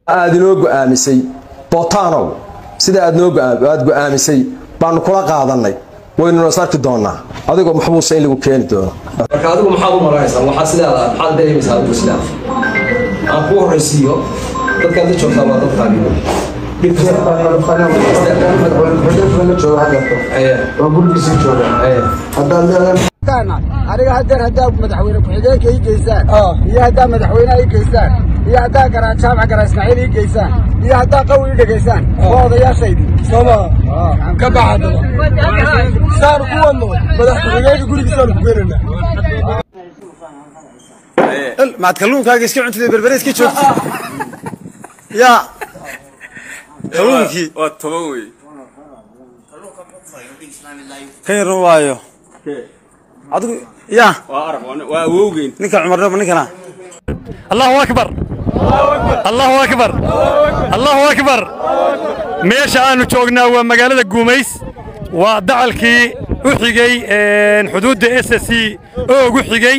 aad inoo go'aamisay bootaanow sida aad noo aad go'aamisay baanu kula qaadannay waynuna is arki doonnaa adigoo maxbuusa in lagu keeni doono marka adigu maxaad u maranaysaa waxaa sidaada maxaad dareemaysaa adigu sidaa aan ku horraysiiyo dadkaad la joogtaa waa dadkaagi aniga hadeer haddaa madaxweyne ku-xigeenka ii geysaan iyo haddaa madaxweyneha ii geysaan iyo haddaa garaa jaamac garaa ismaaciil ii geysaan iyo haddaa qawi ii dhegaysaan waa odayaashaydi sooma ka baxadaba saanu ku wadno madax ku-xigeenka gurigiisaanu ku geenana maad kalluunkaaga iska cuntida berbere iska joogta yaa kalluunkii waa toban wey ka yaran waayo adigu yaa waa arag waa awowgeyn ninka cumarnaba ninkana allahu akbar allahu akbar allahu akbar meesha aanu joognaa waa magaalada guumays waa dacalkii u xigey xuduudda s s c oog u xigey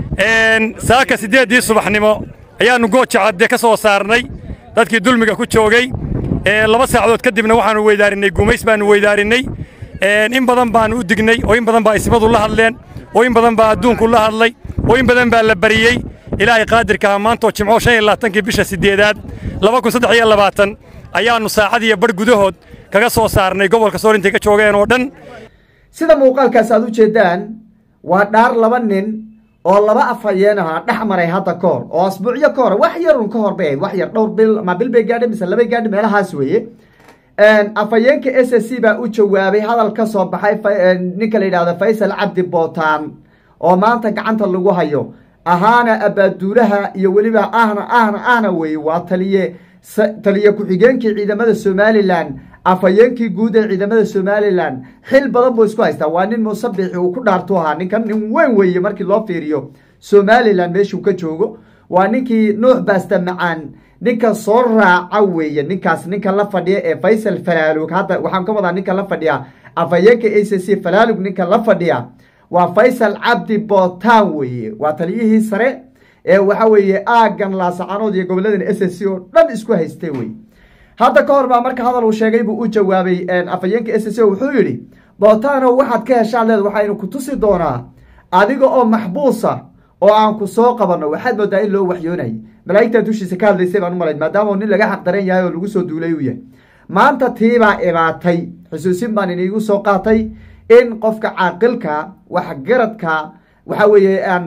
saaka siddeeddii subaxnimo ayaannu gooja cadde ka soo saarnay dadkii dulmiga ku joogay laba saacadood kadibna waxaannu weydaarinay guumays baannu weydaarinay in badan baannu u dignay oo in badan baa ismadu la hadleen oo in badan baa adduunku la hadlay oo in badan baa la bariyey ilaahay qaadirkaha maantoo jimco shan iyo labaatankii bisha siddeedaad laba kun saddex iyo labaatan ayaannu saacad iyo badh gudahood kaga soo saarnay gobolka sool intay ka joogeen oo dhan sida muuqaalkaas aad u jeeddaan waa dhaar laba nin oo laba afhayeen ahaa dhex maray hadda ka hor oo asbuucyo ka hor wax yarun ka hor bay ahayd wax yar dhowr bil ma bil bay gaadhay mise labay gaadhay meelahaas weeye afhayeenka s s c baa u jawaabay hadal ka soo baxay ninka la yidhahdo faysal cabdi bootaan oo maanta gacanta lagu hayo ahaana abaaduulaha iyo weliba ahna ahna ahna weeye waa taliye taliye ku-xigeenkii ciidamada somalilan afhayeenkii guud ee ciidamada somalilan xil badan buu isku haystaa waa nin musabixi uu ku dhaartu ahaa ninkan nin weyn weeye markii loo fiiriyo somalilan meeshuu ka joogo waa ninkii nuux baasta macaan ninka soo raaca weeye ninkaas ninka la fadhiya ee faysal falaalug hadda waxaan ka wadaa ninka la fadhiya afhayeenka a c c falaalug ninka la fadhiya waa faysal cabdi bootaan weeye waa taliyihii sare ee waxa weeye aagan laasacanood iyo gobolladan s s c oo dhan isku haystay wey hadda ka hor baa marka hadal uu sheegay buu u jawaabay afhayeenka s s c wuxuu yidhi bootaano waxaad ka heshaan leed waxaynu ku tusi doonaa adiga oo maxbuusa oo aan ku soo qabanno waxaad moodaa in loo waxyoonayay malaa'igtaa dushiisa ka hadlaysay baan u malayn maadaama nin laga xaqdaran yahay oo lagu soo duulay uu yahay maanta tiibaa ibaatay xusuusin baan iniigu soo qaatay in qofka caaqilka waxgaradka waxa weeye aan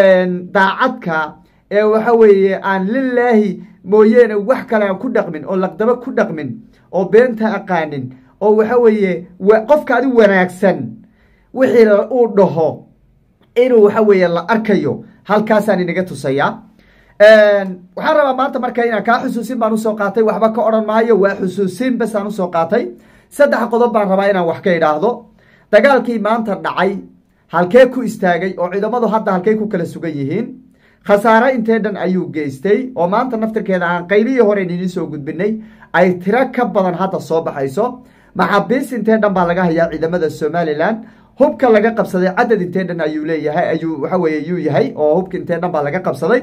daacadka ee waxa weeye aan lilaahi mooyeene wax kale aan ku dhaqmin oo laqdabo ku dhaqmin oo beenta aqaanin oo waxa weeye qofka adi wanaagsan wixii uu dhaho inuu waxa weeye la arkayo halkaasaan inaga tusayaa waxaan rabaa maanta marka inaan kaa xusuusin baan usoo qaatay waxba ka odhan maayo waa xusuusin basaan usoo qaatay saddex qodob baan rabaa inaan wax ka idhaahdo dagaalkii maanta dhacay halkee ku istaagay oo ciidamadu hadda halkey ku kala sugan yihiin khasaare intee dhan ayuu geystay oo maanta naftirkeeda aan qaybihii horen idiin soo gudbinay ay tiro ka badan hadda soo baxayso maxaabiis intee dhan baa laga hayaa ciidamada somalilan hubka laga qabsaday cadad intee dhan ayuu leeyahay ayuu waxa weye yuu yahay oo hubka intee dhan baa laga qabsaday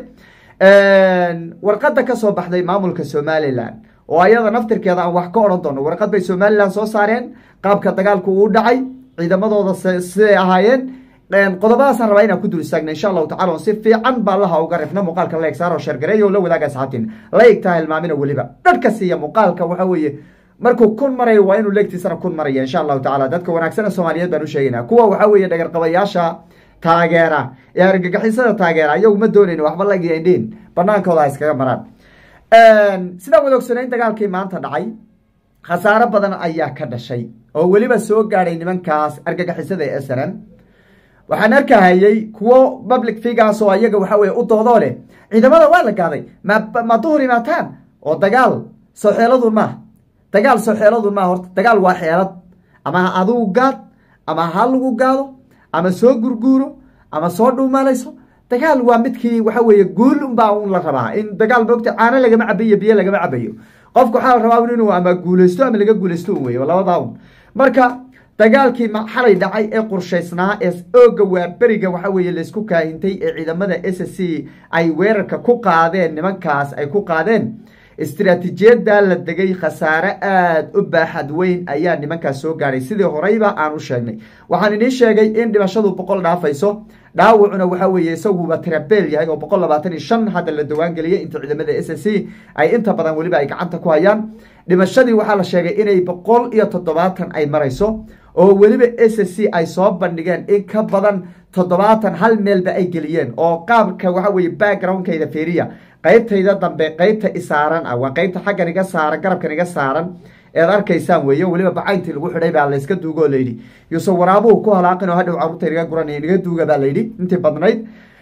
warqadda ka soo baxday maamulka somalilan oo ayada naftirkeeda aan wax ka odhan doono warqad bay somalilan soo saareen qaabka dagaalku uu dhacay ciidamadooda siday ahaayeen qodobadaasaan rabaa inaan ku dul istaagna insha allahu tacala on si fiican baa laha uga rifna muuqaalka la egsaaro sheergareeyo la wadaaga asxaabtiin la egtaa hilmaamina weliba dharka siiya muuqaalka waxa weeye markuu kun marayo waa inuu leegtiisana kun maraya insha allahu tacala dadka wanaagsana soomaaliyeed baan u sheegaynaa kuwa waxa weeye dhagarqabayaasha taageera ee argagixisada taageera ayagu ma doonayno waxba lagendhin banaankooda ha iskaga maraan sidaan wada ogsanayn dagaalkii maanta dhacay khasaaro badan ayaa ka dhashay oo weliba soo gaadhay nimankaas argagixisada ee snm waxaan arkahayey kuwo public figures oo ayaga waxa weye u doodoo leh ciidamada waa la gaaday ma ma duhur imaataan oo dagaal soo xeeladun maaha dagaal soo xeeladun maaha horta dagaal waa xeelad ama ha adigu gaad ama ha lagu gaado ama soo gurguuro ama soo dhuumalayso dagaal waa midkii waxa weeye guul unbaa un la rabaa in dagaal moogta caano lagama cabayo biyo lagama cabayo qofka waxaa la rabaa inuu ama guulaysto ama laga guulaysto un wey labadaa un marka dagaalkii xalay dhacay ee qorshaysnaa ee ooga waa beriga waxa weeye laysku kaahintay ee ciidamada s c ay weerarka ku qaadeen nimankaas ay ku qaadeen istiraatiijiyadda la degay khasaare aada u baaxad weyn ayaa nimankaas soo gaadhay sidii horeyba aan u sheegnay waxaan idiin sheegay in dhimashadu boqol dhaafayso dhaawacuna waxa weeye isaguba tirabeel yahay oo boqol labaatan iyo shan hadda la dawaangeliyay inta ciidamada s s c ay inta badan weliba ay gacanta ku hayaan dhimashadii waxaa la sheegay inay boqol iyo toddobaatan ay marayso oo weliba s s c ay soo bandhigeen in ka badan toddobaatan hal meelba ay geliyeen oo qaabka waxa weye backgroundkayda feriya qaybtayda dambe qaybta isaaran ah waa qaybta xaggan iga saaran garabkan iga saaran eed arkaysaan weeye weliba bacayntii lagu xidhay baa layska duugo oo layidhi yuse waraabuhu ku halaaqin oo hadhow carruurta inaga guranaya inaga duuga baa layidhi intii badnayd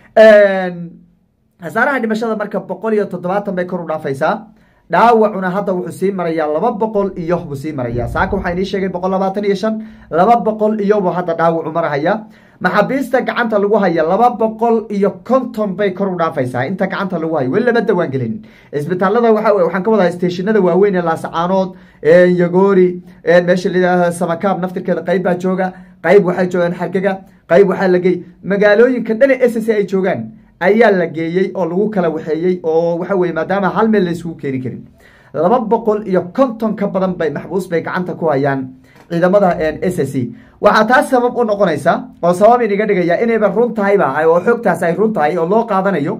khasaaraha dhimashada marka boqol iyo toddobaatan bay kor u dhaafaysaa dhaawacuna hadda wuxuu sii marayaa laba boqol iyo buu sii marayaa saaka waxaa inii sheegay boqol labaatan iyo shan laba boqol iyo buu hadda dhaawacu marahaya maxaabiista gacanta lagu haya laba boqol iyo konton bay kor u dhaafaysaa inta gacanta lagu hayo weli lama dawaan gelin isbitaalada waa waxaan ka wadaa steeshinada waaweyn ee laasacaanood yagoori meesha layidhahda samakaab naftirkeeda qayb baa jooga qayb waxay joogaan xargega qayb waxaa lagey magaalooyinka dhani s c ay joogaan ayaa la geeyey oo lagu kala waxeeyey oo waxa weye maadaama hal meel la isugu keeni karin laba boqol iyo konton ka badan bay maxbuus bay gacanta ku hayaan ciidamada s s c waxaa taas sabab u noqonaysa oo sabab iniga dhigaya inayba run tahayba oo xogtaas ay run tahay oo loo qaadanayo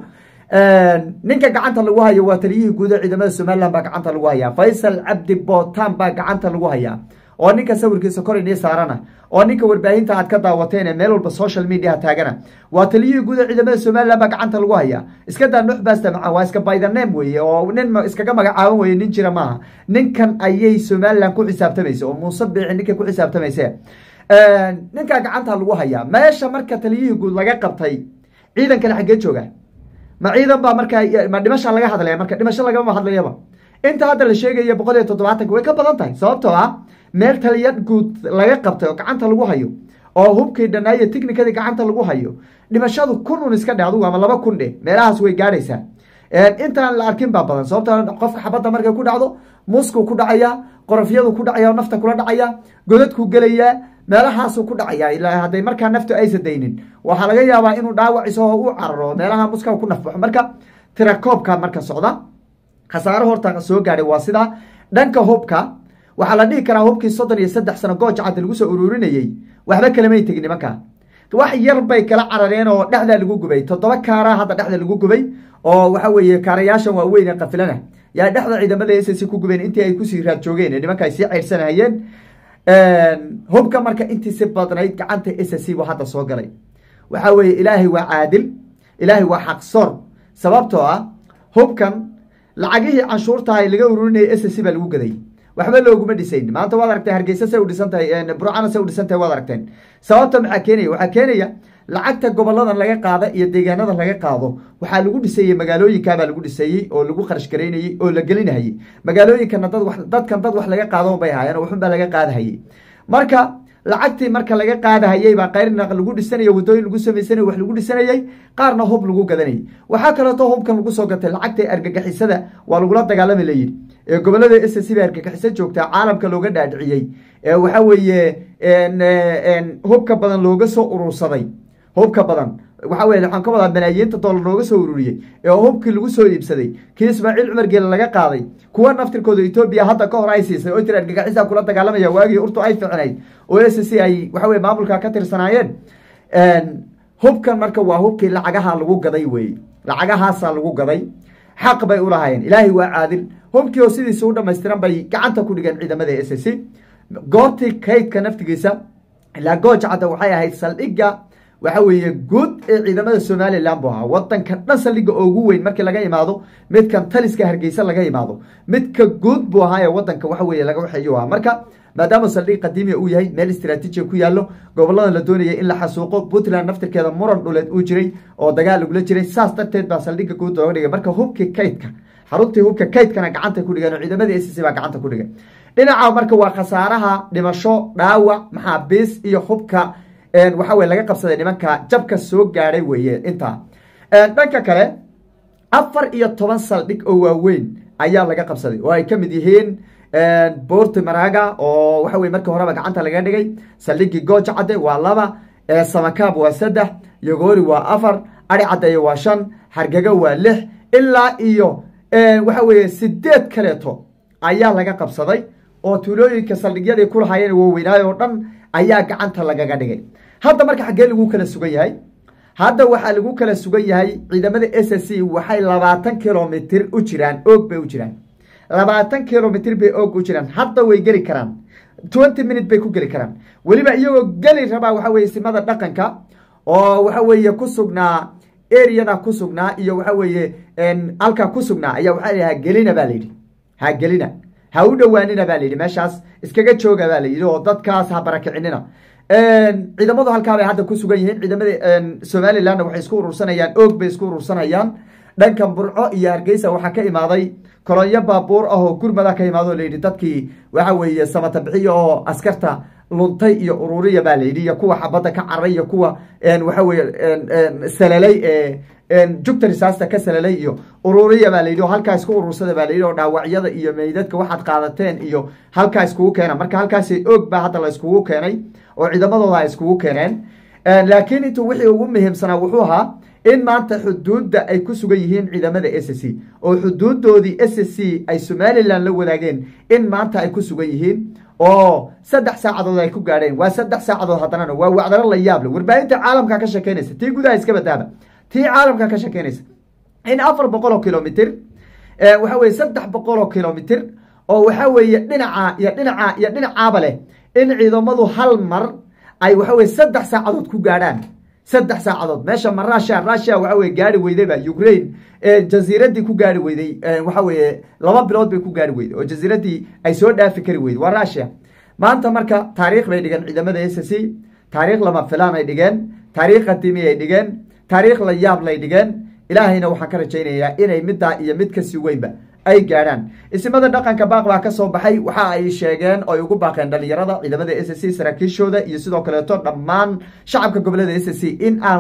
ninka gacanta lagu hayo waa taliyihii guud ee ciidamada somalilan baa gacanta lagu hayaa faysal cabdi bootan baa gacanta lagu hayaa oo ninka sawirkiisa kor inii saarana oo ninka warbaahinta aad ka daawateen ee meel walba social media taagana waa taliyihii guud ee ciidamada somalilan baa gacanta lagu hayaa iska daa nuux baasta maca waa iska baydaneem weeye oo nin iskaga magacaaban weye nin jira maaha ninkan ayay somalilan ku xisaabtamaysa oo muuse biixi ninkay ku xisaabtamayse ninkaa gacanta lagu hayaa meesha marka taliyihii guud laga qabtay ciidankana xaggee jooga ma ciidan baa markaa ma dhimasha laga hadlaya marka dhimasho lagama hadlayaba inta hadda la sheegaya boqol iyo toddobaatanka way ka badan tahay sababtoo ah meel taliya guud laga qabtay oo gacanta lagu hayo oo hubkii dhanaayo technikadii gacanta lagu hayo dhimashadu kun un iska dhe adugu ama laba kun dheh meelahaas way gaadhaysaa intaan la arkin baa badan sababto qofka xabadda markay ku dhacdo muskuu ku dhacaya qorofyadu ku dhacaya oo nafta kula dhacaya godadkuu gelayaa meelahaasuu ku dhacaya ilaa hadday markaa naftu aysa daynin waxaa laga yaabaa inuu dhaawac isagoo u cararo meelaha muska ku nafbaxo marka tirakoobka marka socda khasaaro horta soo gaadhay waa sidaa dhanka hubka waxaa la dhihi karaa hubkii soddon iyo saddex sano gooja cadda lagu soo ururinayey waxba kalamay tegin nimanka wax yar bay kala carareen oo dhexdaa lagu gubay toddoba kaaraa hadda dhexda lagu gubay oo waxa weeye kaarayaashan waaweyn ee qafilana yaa dhexda ciidamada s c ku gubeen intii ay kusii raad joogeen ee nimanka ay sii ceyrsanahayeen hubka marka intii si badnayd gacanta s c buu hadda soo galay waxa weeye ilaahay waa caadil ilaahay waa xaqsoor sababtoo ah hubkan lacagihii canshuurtahay laga ururinaya s c baa lagu gaday waxba looguma dhisayn maanta waad aragtay hargeysa say u dhisan tahay burcana say u dhisan tahay waad aragteen sababta maxaa keenaya waxaa keenaya lacagta goboladan laga qaada iyo deegaanada laga qaado waxaa lagu dhisayey magaalooyinkaabaa lagu dhisayey oo lagu kharash garaynayey oo la gelinahayey magaalooyinkana dad wa dadkan dad wax laga qaado bay ahaayeen oo waxunbaa laga qaadahayey marka lacagtii marka laga qaadahayey baa qayrna lagu dhisanaya wadooyin lagu samaysanay wax lagu dhisanayey qaarna hub lagu gadanayay waxaa kaleeto hubkan lagu soo gatay lacagta argagixisada waa lagula dagaalami layidhi ee gobolada s c ba argagixiso joogtaa caalamka looga dhaadhiciyey ee waxa weeye hubka badan looga soo urursaday hubka badan waxa weye waxaan ka wadaa malaayiinta doolar looga soo ururiyey ee hubkii lagu soo iibsaday kii ismaaciil cumar geele laga qaaday kuwa naftirkooda etoobiya hadda ka hor ay siisay oo tiri argagixisa kula dagaalamaya waagii urtu ay ficnayd oo s c ay waxa weye maamulka ka tirsanaayeen hubkan marka waa hubkii lacagaha lagu gaday weye lacagahaasaa lagu gaday xaq bay ulahaayeen ilaahay waa caadil hubkii oo sidiisa u dhamaystiran bay gacanta ku dhigeen ciidamada s c goobtii kaydka naftigiisa ilaa gooja cadda waxay ahayd saldhigga waxa weeye guud ee ciidamada somalilan buu ahaa wadankan dhan saldhigga ugu weyn markii laga imaado midkan taliska hargeysa laga imaado midka guud buu ahaa ee wadanka waxa weye laga waxeeyu ahaa marka maadaama saldhig qadiimiya uu yahay meel istraatiijiya ku yaallo goboladan la doonayay in la xasuuqo puntland naftirkeeda muran dhuleed uu jiray oo dagaal lagula jiray saas darteed baa saldhigga guud looga dhigay marka hubkii kaydka xaruntii hubka kaydkana gacanta ku dhigeen oo ciidamadii s c baa gacanta ku dhigay dhinaca marka waa khasaaraha dhimasho dhaawac maxaabiis iyo hubka waxa weye laga qabsaday nimanka jabka soo gaadhay weeye intaa dhanka kale afar iyo toban saldhig oo waaweyn ayaa laga qabsaday oo ay ka mid yihiin boorti maraga oo waxa weye markii horeba gacanta laga dhigay saldhigii gooja cadde waa laba samakaab waa saddex yogoori waa afar ari caddeeye waa shan hargego waa lix ilaa iyo waxa weeye sideed kaleeto ayaa laga qabsaday oo tuulooyinka saldhigyadii ku lahaayeen waaweynaayo oo dhan ayaa gacanta lagaga dhigay hadda marka xaggee lagu kala sugan yahay hadda waxaa lagu kala sugan yahay ciidamada s s c waxay labaatan kilomitr u jiraan oog bay u jiraan labaatan kilomitr bay oog u jiraan hadda way geli karaan twenty minute bay ku geli karaan weliba iyagoo geli rabaa waxa weye simada dhaqanka oo waxa weeye ku sugnaa areada ku sugnaa iyo waxa weeye halkaa ku sugnaa ayaa waxaa layihi hagelina baa layidhi hagelina ha u dhowaanina baa layidhi meeshaas iskaga jooga baa layidhi oo dadkaas ha barakicinina ciidamadu halkaa bay hadda ku sugan yihiin ciidamada somalilandna waxay isku urursanayaan oog bay isku urursanayaan dhankan burco iyo hargeysa waxaa ka imaaday kolonyo baabuur ah oo gurmada ka imaado layidhi dadkii waxa weeye samata bixiya oo askarta luntay iyo ururiya baa layidhi iyo kuwa xabadda ka caray iyo kuwa waxa weye salalay ee jugta risaasta ka salalay iyo ururiya baa layidhi oo halkaa isku urursada baa layidhi oo dhaawacyada iyo meydadka waxaad qaadateen iyo halkaa iskugu keena marka halkaasi oog baa hadda la iskugu keenay oo ciidamadooda ay iskugu keeneen laakiin intuu wixii ugu muhiimsanaa wuxuu ahaa in maanta xuduudda ay ku sugan yihiin ciidamada s c oo xuduudoodii s c ay somalilan la wadaageen in maanta ay ku sugan yihiin oo saddex saacadood ay ku gaadheen waa saddex saacadood haddanana waa wacdalo la yaable warbaahinta caalamka ka shekeynaysa tii gudaha iska badaaba tii caalamka ka shekeynaysa in afar boqol oo kilomitr waxa weye saddex boqol oo kilomitr oo waxa weeye dhinaca iyo dhinaca iyo dhinacaaba leh in ciidamadu hal mar ay waxa weye saddex saacadood ku gaadhaan saddex saacadood meesha ma russia russia waxa weye gaari weydayba ukraine jaziiradii ku gaari weyday waxa weye laba bilood bay ku gaari weyday oo jaziiradii ay soo dhaafi kari weyday waa russia maanta marka taariikh bay dhigeen ciidamada s c taariikh lama filaan ay dhigeen taariikh qadiimi ay dhigeen taariikh la yaab lay dhigeen ilaahayna waxaan ka rajaynayaa inay middaa iyo mid kasii weynba ay gaadhaan isimada dhaqanka baaq baa ka soo baxay waxa ay sheegeen oo ay ugu baaqeen dhalinyarada ciidamada s c saraakiishooda iyo sidoo kaleeto dhammaan shacabka gobolada s c in aan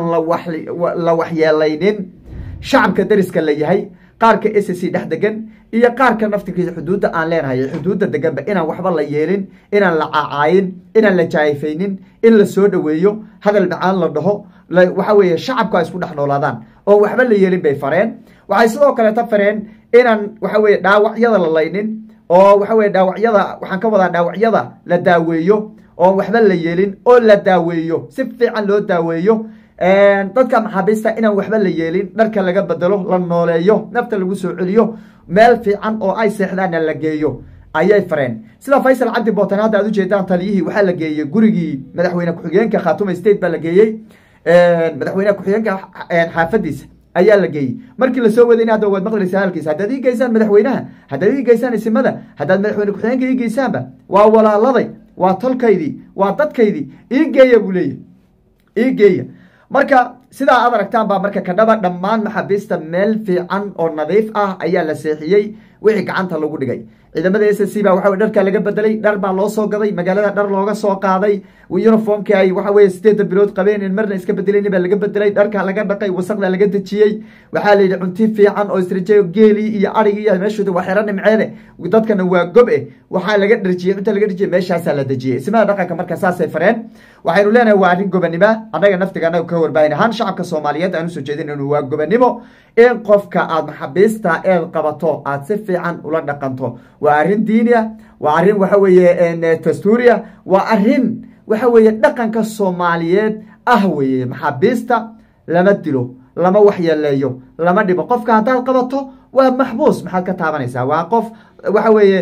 la waxyeelaynin shacabka dariska la yahay qaarka s c dhex degan iyo qaarka naftirkiisa xuduudda aan leenahay xuduudda deganba inaan waxba la yeelin inaan la cacaayin inaan la jaayfaynin in la soo dhoweeyo hadal macaan la dhaho waxa weeye shacabku ay isku dhex noolaadaan oo waxba la yeelin bay fareen waxay sidoo kaleeto fareen inaan waxa weye dhaawacyada la laynin oo waxa weye dhaawacyada waxaan ka wadaa dhaawacyada la daaweeyo oo waxba la yeelin oo la daaweeyo si fiican loo daaweeyo dadka maxaabiista inaan waxba la yeelin dharka laga bedelo la nooleeyo nafta lagu soo celiyo meel fiican oo ay seexdaanna la geeyo ayay fareen sida faysal cabdi bootan hadda aad ujeedaan taliyihii waxaa la geeyey gurigii madaxweyne ku-xigeenka khaatuma state baa la geeyey madaxweyne ku-xigeenka xaafadiisa ayaa la geeyey markii lasoo wadayna hadda waad maqlaysaa hadalkiisa haddaad ii geysaan madaxweynaha haddaad ii geysaan isimada haddaad madaxweyne ku-xigeenka ii geysaanba waa walaaladay waa tolkaydii waa dadkaydii ii geeya buu leeyahy ii geeya marka sidaa aad aragtaan baa marka kadhaba dhammaan maxaabiista meel fiican oo nadiif ah ayaa la seexiyey wixii gacanta lagu dhigay ciidamada s c baa waxa dharkaa laga bedelay dhar baa loo soo gaday magaalada dhar looga soo qaaday uniformkii ay waxa weye sideeda bilood qabeen marna iska bedelayni baa laga bedelay dharkaa laga dhaqay wasaqda laga dejiyey waxaa layidhi cunti fiican oo israjeeyo geelii iyo arigi iyo meeshooda waa xero nimceede dadkana waa gob eh waxaa laga dharjiyey cunta laga dharjiyey meeshaasaa la dejiyey ismada dhaqanka marka saasay fareen waxaynu leenahay waa arrin gobanimo annaga naftiga annaga ka warbaahin ahaan shacabka soomaaliyeed aan usoo jeedin inuu waa gobanimo in qofka aad maxaabiista eed qabato aad si fiican ula dhaqanto waa arrin diiniya waa arrin waxa weeye dastuuriya waa arrin waxa weeye dhaqanka soomaaliyeed ah weeye maxaabiista lama dilo lama waxyeeleeyo lama dhibo qofka haddaad qabato waa maxbuus maxaad ka taabanaysaa waa qof waxa weeye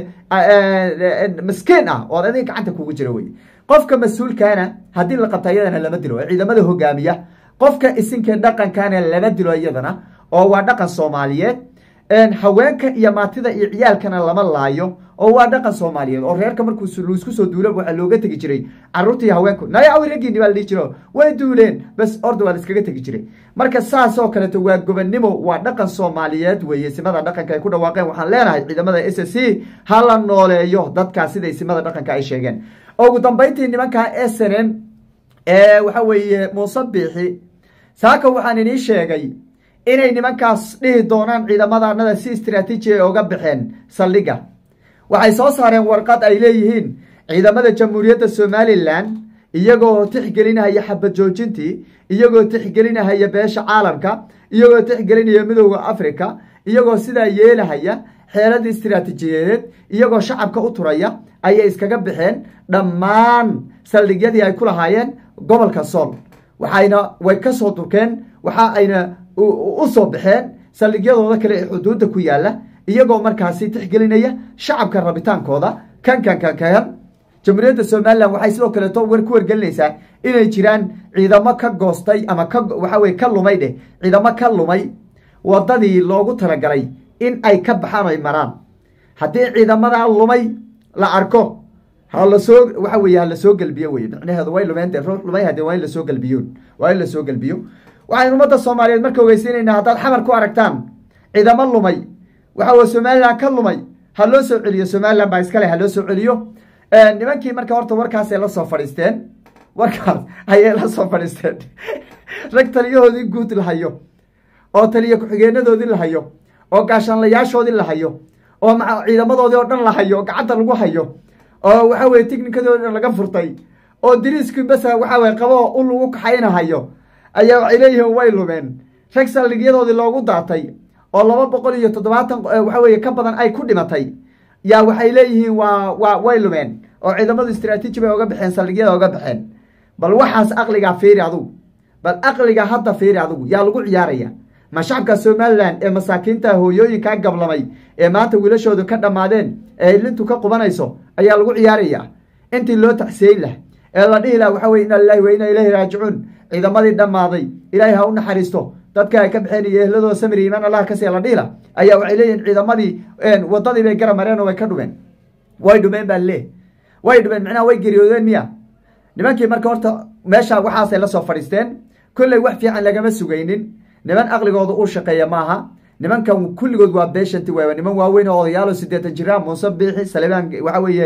miskiin ah oo adiga gacanta kugu jira weye qofka mas-uulkaana haddii la qabta iyadana lama dilo ee ciidamada hogaamiya qofka isinka dhaqankana lama dilo iyadana oo waa dhaqan soomaaliyeed haweenka iyo maatida iyo ciyaalkana lama laayo oo waa dhaqan soomaaliyeed oo reerka markuu laisku soo duula waxaa looga tegi jiray caruurta iyo haweenku naya awi raggiini baa la dhihi jiro way duuleen bas orda waa la iskaga tegi jiray marka saas oo kaleeto waa gobannimo waa dhaqan soomaaliyeed weeye simada dhaqanka ay ku dhawaaqeen waxaan leenahay ciidamada s c ha la nooleeyo dadkaas siday simada dhaqanka ay sheegeen ugu dambeyntii nimanka s n m ee waxa weeye muuse biixi saaka waxaan inii sheegay inay nimankaas dhihi doonaan ciidamadanada si istraatiiji ay oga baxeen saldhigga waxay soo saareen warqad ay leeyihiin ciidamada jamhuuriyadda somalilan iyagoo tixgelinahaya xabad joojintii iyagoo tixgelinahaya beesha caalamka iyagoo tixgelinaya midooda africa iyagoo sidaa yeelahaya xeeladii istiraatiijiyadeed iyagoo shacabka u turaya ayay iskaga baxeen dhammaan saldhigyadii ay ku lahaayeen gobolka sool waxayna way ka soo durkeen waxa ayna u soo baxeen saldhigyadooda kale ee xuduudda ku yaala iyagoo markaasi tixgelinaya shacabka rabitaankooda kan kan kan kan jamhuuriyadda somalilan waxay sidoo kaleeto war ku wargelinaysaa inay jiraan ciidamo ka goostay ama ka waxa weye ka lumay dheh ciidamo ka lumay wadadii loogu talagalay in ay ka baxaan ay maraan haddii ciidamadaa lumay la arko ha lasoo waxa weye ha lasoo gelbiyo weye micnaheedu way lumeen dee ruux lumay haddee waa in lasoo gelbiyoon waa in lasoo gelbiyo waxaynu ummadda soomaaliyeed marka ogeysiinaynaa haddaad xamar ku aragtaan ciidamo lumay waxa weye somalilan ka lumay ha loo soo celiyo somalilan baa iskale ha loo soo celiyo nimankii marka horta warkaasay la soo fadhiisteen warkaas ayay la soo fadhiisteen rag taliyahoodii guud la hayo oo taliya ku-xigeenadoodii la hayo oo gaashaanlayaashoodii la hayo oo maa ciidamadoodii oo dhan la hayo oo gacanta lagu hayo oo waxa weye technikadoodi dhan laga furtay oo diriiskii basa waxa weye qabo u lagu kaxaynahayo ayaa waxay leeyihiin way lumeen rag saldhigyadoodii loogu daatay oo laba boqol iyo toddobaatan waxa weye ka badan ay ku dhimatay yaa waxay leeyihiin waa waa way lumeen oo ciidamadu istraatiiji bay oga baxeen saldhigyada oga baxeen bal waxaas aqligaa fiiri adugu bal aqliga hadda fiiri adugu yaa lagu ciyaaraya ma shacabka somalilan ee masaakiinta hooyooyinkaa gablamay ee maanta wiilashoodu ka dhammaadeen ee lintu ka qubanayso ayaa lagu ciyaaraya intii loo taxsiyeyn lah ee la dhihi laha waxa weye ina lilahi wa ina ilayhi raajicuun ciidamadii dhammaaday ilaahay ha u naxariisto dadka ay ka baxeen iyo ehladooda samiri imaan allah ka siya la dhihi lah ayaa waxay leeyihin ciidamadii wadadii bay gara mareen oo way ka dhumeen way dhumeen baa lee way dhumeen micnaha way geriyoodeen miya nimankii marka horta meesha waxaasay la soo fadhiisteen kolley wax fiican lagama sugaynin niman aqligooda uu shaqeeya maaha nimankan kulligood waa beshanti waay niman waaweyn oo odayaalo sideetan jira muuse biixi salemaan waxa weeye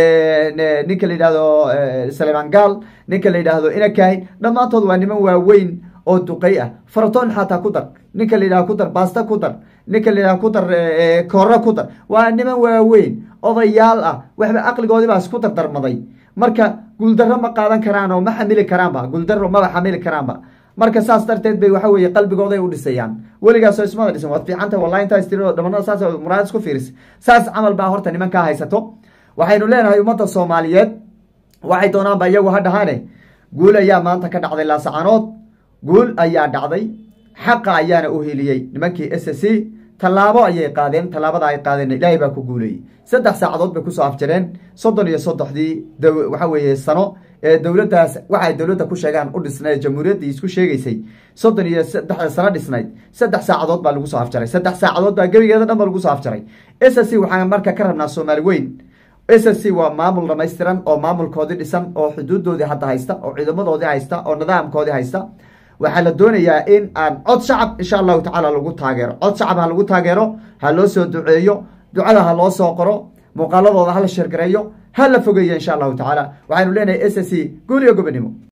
ninka la yidhahdo salemaan gaal ninka la yidhaahdo inakahin dhammaantood waa niman waaweyn oo duqay ah faratoon xataa ku dar ninka la yidhahdo ku dar baasta ku dar ninka la yidhahdo ku dar koora ku dar waa niman waaweyn odayaal ah waxba aqligoodii baa isku dardarmaday marka guuldarro ma qaadan karaan oo ma xamili karaanba guuldarro maba xamili karaanba marka saas darteed bay waxa weye qalbigooday u dhisayaan weligaasoo ismada dhisan waad fiicanta wallahi intaas tiri dhamanada saas muraad isku fiiris saas camal baa horta nimankaa haysato waxaynu leenahay ummadda soomaaliyeed waxay doonaanba iyagu ha dhahaane guul ayaa maanta ka dhacday laasacanood guul ayaa dhacday xaqa ayaana u heliyey nimankii s c tallaabo ayay qaadeen tallaabada ay qaadeen ilaahay baa ku guuleeyey saddex saacadood bay kusoo afjareen soddon iyo soddexdii waxa weeye sano ee dowladdaas waxay dowladda ku sheegaan u dhisnayd jamhuuriyaddii isku sheegaysay soddon iyo saddexda sano dhisnayd saddex saacadood baa lagu soo afjaray saddex saacadood baa gebigeeda dhan ba lagu soo afjaray s c waxaan marka ka rabnaa soomaali weyn s c waa maamul dhamaystiran oo maamulkoodii dhisan oo xuduudoodii hadda haysta oo ciidamadoodii haysta oo nidaamkoodii haysta waxaa la doonayaa in aan cod shacab insha allahu tacaala lagu taageero cod shacab ha lagu taageero ha loo soo duceeyo ducada ha loo soo qoro muuqaaladooda ha la sheergareeyo ha la fogeeyo insha allahu tacaala waxaynu leenahay s c guul iyo gobonimo